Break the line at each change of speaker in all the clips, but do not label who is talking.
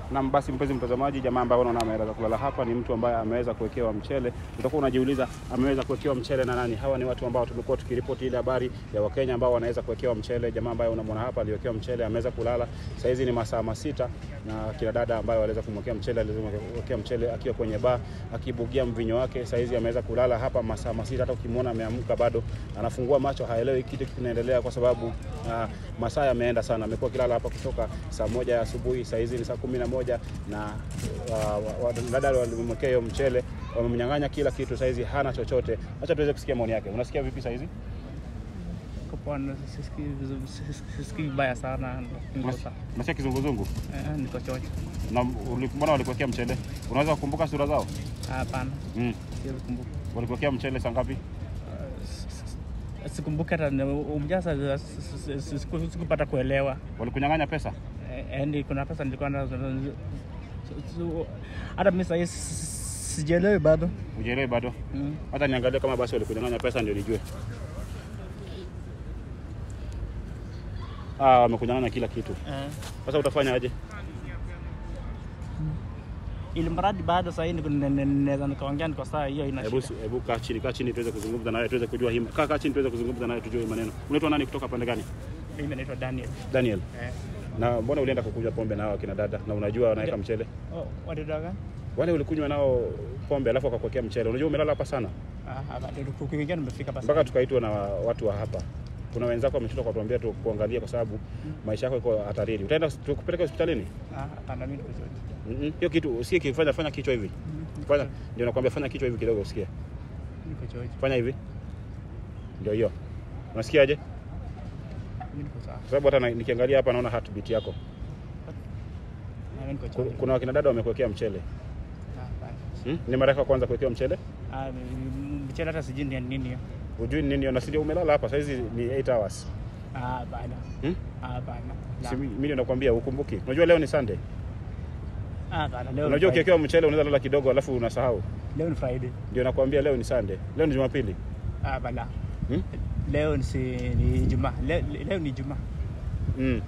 Na basi, mpenzi mtazamaji, jamaa ambaye unaona ameweza kulala hapa ni mtu ambaye ameweza kuwekewa mchele. Utakuwa unajiuliza ameweza kuwekewa mchele na nani? Hawa ni watu ambao tumekuwa tukiripoti ile habari ya Wakenya ambao wanaweza kuwekewa mchele. Jamaa ambaye unamwona hapa aliwekewa mchele, ameweza kulala. Saa hizi ni masaa masita, na kina dada ambaye waliweza kumwekea mchele, aliwekea mchele akiwa kwenye baa akibugia mvinyo wake. Saa hizi ameweza kulala hapa masaa masita, hata ukimwona ameamka bado anafungua macho, haelewi kitu kinaendelea kwa sababu uh, masaa yameenda sana. Amekuwa kilala hapa kutoka saa moja ya asubuhi, saa hizi ni saa kumi na moja na uh, dada walimwekea hiyo mchele, wamemnyang'anya kila kitu, saa hizi hana chochote. Acha tuweze kusikia maoni yake. Unasikia vipi saa hizi?
Kupona sisikii vizuri- sis- sisikii vibaya sana niko sa-
Unasikia kizunguzungu?
eh, niko chocho.
Na uli- mbona walikuwekea mchele? Unaweza kukumbuka sura zao?
Hapana,
Mm.
siwezi kumbuka.
Walikuwekea mchele saa ngapi?
Sikumbuki hata ni- umjasa siku- sikupata kuelewa.
Walikunyang'anya pesa?
Eh, Yaani kuna pesa nilikuwa nazo so- hata mimi sahii sijielewi bado.
Ujielewi bado?
Mm.
Hata niangalie kama basi walikunyang'anya pesa ndio nijue. Ah, wamekunyang'anya kila kitu.
Eh,
Sasa utafanya aje?
ili mradi bado sahii niko- ne- ne- naweza nikaongea niko saa hiyo ina
Hebu
shida.
hebu kaa chini, kaa chini tuweze kuzungumza nawe tuweze kujua hii. Kaa kaa chini tuweze kuzungumza nawe tujue hii maneno. Unaitwa nani kutoka pande gani?
Mimi naitwa Daniel.
Daniel.
Eh.
Na mbona ulienda kukunywa pombe nao akina dada na unajua wanaweka mchele?
Oh, wadada gani?
Wale ulikunywa nao pombe alafu wakakuwekea mchele. Unajua umelala hapa sana
Ah, hapa ndio kuingia nimefika basi.
mpaka tukaitwa na watu wa hapa. Kuna wenzako wameshinda kutuambia tu kuangalia kwa sababu maisha yako iko hatarini. Utaenda tukupeleke hospitalini?
Ah, hapana mimi niko chocho.
Mhm. Hiyo kitu usikie kifanya fanya kichwa hivi. Fanya ndio nakwambia fanya kichwa hivi kidogo usikie.
Niko chocho.
Fanya hivi. Ndio hiyo. Unasikiaje?
Mimi niko sawa.
Kwa sababu hata na- nikiangalia hapa naona heartbeat yako.
Ah, mimi niko
Ku-
chocho.
Kuna wakina dada wamekuwekea mchele.
Ah, hapana.
Hmm? Ni mara yako ya kwanza kuwekewa mchele?
Ah, mchele hata sijui ni nini hiyo.
Hujui ni nini na si ndio umelala hapa saa hizi ni 8 hours.
Ah, hapana.
Hmm?
Ah, hapana. La.
Si mi- mimi ndio nakwambia ukumbuki. Unajua leo ni Sunday.
Ah, hapana. Leo
Unajua
ni Friday.
ukiwekewa mchele unaweza lala kidogo alafu unasahau.
Leo ni Friday.
Ndio nakwambia leo ni Sunday. Leo ni Jumapili.
Ah, hapana.
Hmm?
Leo ni si ni Ijumaa. Leo, leo ni Ijumaa.
Mm.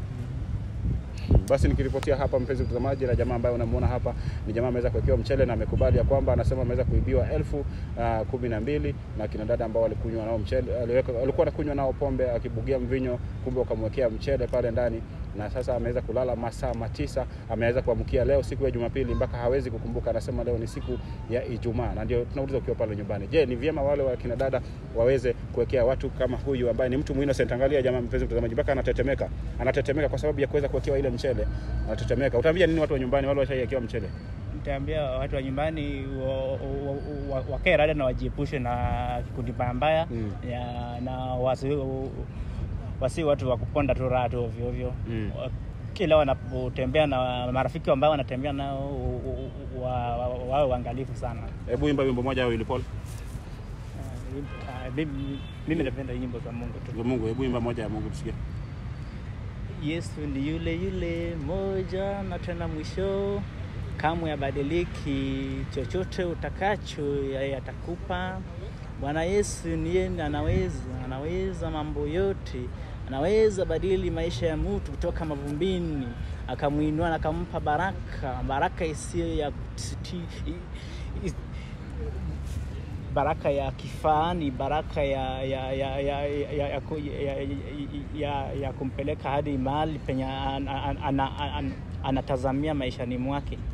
Basi nikiripotia hapa, mpenzi mtazamaji, na jamaa ambaye unamuona hapa ni jamaa ameweza kuwekewa mchele na amekubali ya kwamba anasema ameweza kuibiwa elfu uh, kumi na mbili na kina dada ambao walikunywa nao mchele, aliweka, walikuwa wanakunywa nao pombe akibugia mvinyo, kumbe wakamwekea mchele pale ndani, na sasa ameweza kulala masaa matisa. Ameweza kuamkia leo siku ya Jumapili mpaka hawezi kukumbuka, anasema leo ni siku ya Ijumaa, na ndio tunauliza ukiwa pale nyumbani, je, ni vyema wale wa kina dada waweze kuwekea watu kama huyu ambaye ni mtu innocent? Angalia jamaa, mpenzi mtazamaji, mpaka anatetemeka, anatetemeka kwa sababu ya kuweza kuwekewa ile mchele, anatetemeka. Utaambia nini watu wa nyumbani wale washaiwekewa mchele?
Nitaambia watu wa nyumbani wa- wa- wa- wakae rada na wajiepushe na kikundi mbaya mbaya
Mm.
ya- na wasi, wasi watu wa kuponda tu raha tu ovyo ovyo.
Mm.
Wa- Kila wanapotembea na marafiki ambao wanatembea nao wa- wa- wawe waangalifu sana.
Hebu imba wimbo moja Willy Paul.
Ah, ah, mimi- Mimi napenda nyimbo za Mungu tu.
Za Mungu, hebu imba moja ya Mungu tusikie.
Yesu ni yule yule moja na tena mwisho, kamwe abadiliki. Chochote utakacho yeye atakupa. Bwana Yesu ni yeye anaweza, anaweza mambo yote, anaweza badili maisha ya mtu kutoka mavumbini, akamwinua na akampa baraka, baraka isiyo ya kusiti- i- i- baraka ya kifani, baraka ya ya ya ya, ya, ya, ku- ya, ya, ya, ya kumpeleka hadi mahali penye an- an- ana- an- anatazamia maishani mwake.